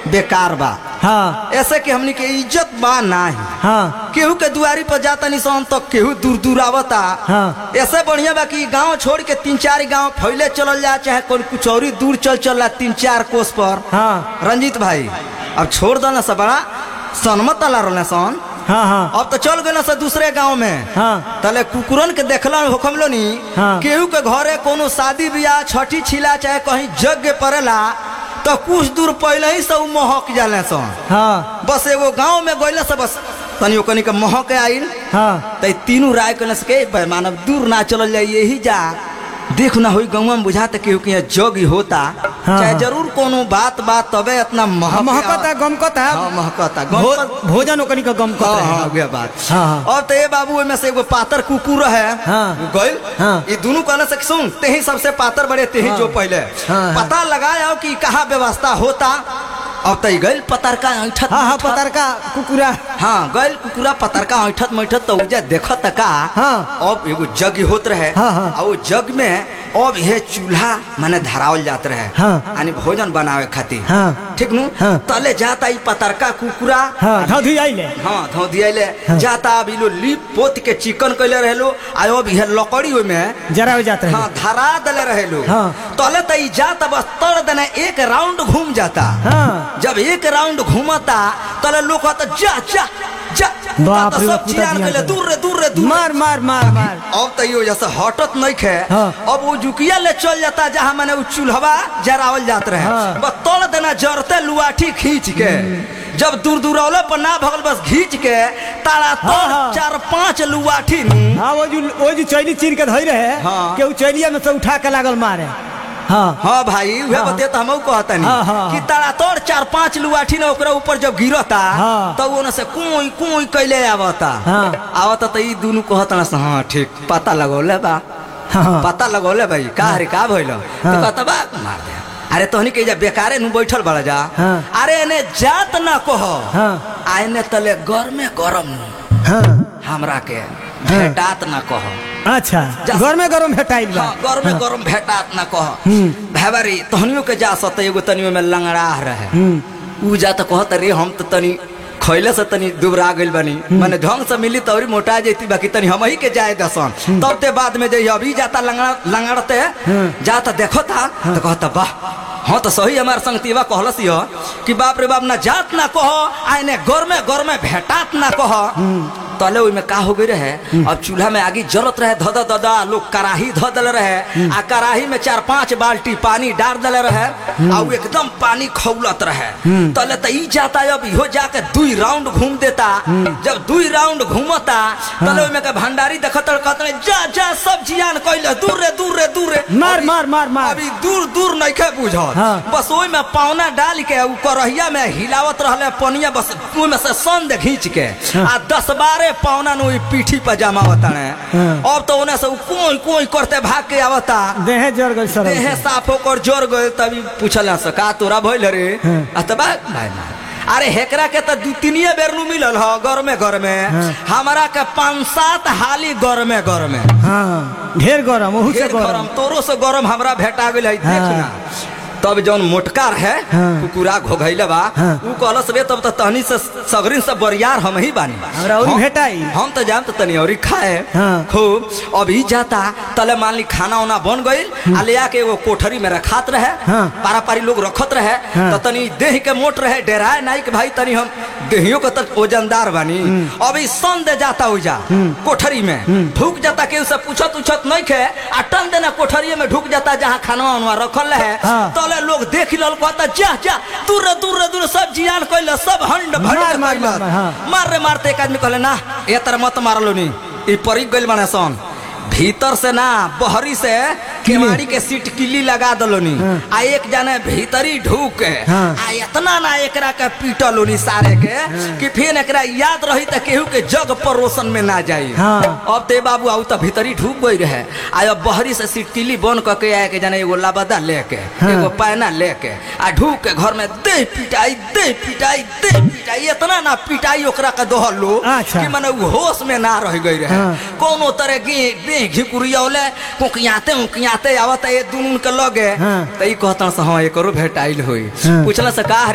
बेकार बा हाँ ऐसे कि हमनी के इज्जत बा नाही हाँ केहू के दुआरी पर जाता निशान तो केहू दूर दूर आवता हाँ। ऐसे बढ़िया बा कि गांव छोड़ के तीन चार गांव फैले चलल जा चाहे कोई कुछ और ही दूर चल चल तीन चार कोस पर हाँ रंजीत भाई अब छोड़ दो ना सब बड़ा सनमत अला रहले सन हाँ हाँ अब तो चल गए से दूसरे गांव में हाँ। तले कुकुरन के देखला हुकम लो नी हाँ। केहू के घरे कोनो शादी बियाह छठी छिला चाहे कहीं यज्ञ पड़ेला तो कुछ दूर पहले ही सब महक जाले सन हाँ बस एगो गांव में गइला से बस तनी ओकनी के महक आइल हाँ त तीनों राय कहले से के भाई मानव दूर ना चलल जाए यही जा देख ना होई गाँव में बुझाते केहू के यहाँ जग ही होता चाहे हाँ। जरूर कोनो बात बात तबे इतना महक महकता गमकता हाँ महकता भो, गमकत- भोजन ओकनी का गमकता हाँ है हाँ उहे बात हाँ, हाँ। और तो ये बाबू में से एगो पातर कुकुर है हाँ। गइल हाँ। ये दोनों कहले से कि सुन तेही सबसे पातर बड़े तेही हाँ। जो पहले हाँ, हाँ। पता लगाया कि कहाँ व्यवस्था होता अब तो गइल पतरका ऐठत हाँ हाँ मैठत। पतार का कुकुरा हाँ गइल कुकुरा पतरका ऐठत मैठत तो उजा देखत का हाँ। अब एगो जग होत रहे हाँ, हाँ। और वो जग में अब ये चूल्हा माने धरावल जात रहे हाँ। यानी भोजन बनावे खातिर हाँ। ठीक नु हाँ। तले जाता ई पतरका कुकुरा हाँ धौधी आइले हाँ धो दियाले हाँ। जाता अब इलो लीप पोत के चिकन कैले रहेलो आ अब ये लकड़ी ओय में जरा हो जाते हाँ हैं धरा दले रहेलो हाँ। तले त ई जाता बस तर देना एक राउंड घूम जाता हाँ जब एक राउंड घूमता तले लोग कहता जा जा जा बाप ता रे सब बाप, पूरा चिरान ध्यान कैले से। दूर रे दूर रे दूर रे। मार मार मार मार अब तो यो जैसे हटत नहीं खे हाँ। अब वो जुकिया ले चल जाता जहाँ मैंने वो चूल्हवा जरावल जात रहे हाँ। बस तोड़ देना जरते लुआठी खींच के जब दूर दूर औले पर ना भगल बस खींच के तारा हाँ, तोड़ हाँ। चार पांच लुआठी नु हाँ वो जो वो जो चैली चीर के धोई रहे हाँ। के उ चैलिया में से उठा के लागल मारे हाँ हाँ भाई वह हाँ। बते तो हम कहता हाँ, नहीं हाँ, कि हाँ। तारा तोड़ चार पांच लुआठी ने ओकरा ऊपर जब गिरता हाँ। तो वो से कुई कुई कैले आवता हाँ। आवता तो ई दोनों कहता ना से, हाँ ठीक पता लगौले बा हाँ पता लगौले भाई का रे का भइल तो हाँ। कहता बा मार दे अरे तोहनी के जा बेकारे नु बैठल बड़ा जा हाँ। अरे एने जात ना कह हाँ आ एने तले गरमे गरम नु हाँ हमरा के भेटात ना कह अच्छा जा- घर में गरम भेटाइल बा हाँ गरमे गरम भेटात ना कह हम्म। भेबरी तोहनियो के जा सत एगो तनियो में लंगड़ा रहे हम्म उ जा तो कहत रे हम तो तनी खैले से तनी दुबरा गइल बनी माने ढंग से मिली तौरी मोटा जैती बाकी तनी हम ही के जाए दसन तब ते बाद में जइयो अभी जाता लंगड़ा लंगड़ते जाता देखो था तो कहता वाह हाँ तो सही हमार संगतीवा कहलस यो कि बाप रे बाप ना जात ना कहो आइने गरमे गरमे भेटात ना कहो तले ओइमे का हो गई रहे अब चूल्हा में आगी जलत रहे धद ददा लोग कराही ध दल रहे आ कराही में चार पांच बाल्टी पानी डाल दले रहे आ उ एकदम पानी खौलत रहे तले त ई जाता अब इहो जाके दुई राउंड घूम देता जब दुई राउंड घूमता तले ओइमे के भंडारी देखत कहत जा जा सब जियान कइले दूर रे दूर रे दूर रे मार अभी- मार मार मार अभी दूर दूर नइखे बुझत हाँ। बस ओइ में पावना डाल के उ करहिया में हिलावत रहले पनिया बस ओइ में से संद खींच के आ दस बारह पावना नु ओइ पीठी पर जमावत ने हाँ। अब तो ओने से उ कोई कोई करते भाग के आवता देहे जर गई सर देहे साफ होकर जोर गए तभी पूछल से का तोरा भइल रे हाँ। आ त बा भाई मार अरे हेकरा के त दू तीनिए बेर नु मिलल ह घर में घर में हाँ। हमारा के पांच सात हाली घर में घर में हाँ ढेर गरम ओहू से ढेर गरम गरम तोरो से गरम हमरा भेटा गेल है हाँ। देखना तब जौन मोटका है हाँ। कुकुरा घोघैले बा हाँ। उ कहलस रे तब त तहनी से सगरिन से बरियार हम ही बानी हमरा औरी हम- भेटाई। हम तो जान तो तनी औरी खाए हाँ। खूब अभी जाता तले मान ली खाना उना बन गइल आ ले आके एगो कोठरी में रखात रहे हाँ। पारा पारी लोग रखत रहे हाँ। तो तनी देह के मोट रहे डेराए नाई के भाई तनी हम देहियों के तक वजनदार बानी अभी सन दे जाता उजा कोठरी में ढुक जाता केहू से पूछत उछत नहीं खे आ टन देना कोठरी में ढुक जाता जहाँ खाना उनवा रखल रहे हाँ। तले लोग देख लल कहता जा जा दूर दूर दूर सब जियान कइले सब हंड भंड मार, मार, कइलस। मार, हाँ। मार रे मारते एक आदमी कहले ना ए तर मत मारलो नी ई परी गइल माने सन भीतर से ना बहरी से केवाड़ी के सीट किल्ली लगा दलोनी आ एक जाने भीतरी ढूक के हाँ। आ इतना ना एकरा के पीटलोनी सारे के कि फिर एकरा याद रही त केहू के जग परोसन में ना जाई हाँ। अब ते बाबू आउ त भीतरी ढूक गई रहे आ अब बहरी से सीट किल्ली बन क के आए के जाने एगो लाबदा लेके हाँ। एगो पैना लेके आ ढूक के घर में दे पिटाई दे पिटाई दे पिटाई इतना ना पिटाई ओकरा के दोहलो अच्छा। कि माने उ होश में ना रह गई रहे हाँ। कोनो तरह की देह घिकुरियौले कुकियाते उकियाते आवत ये दुनू के लगे हाँ। त ई कहतन से हां एकरो भेटाइल होई हाँ। पूछला से का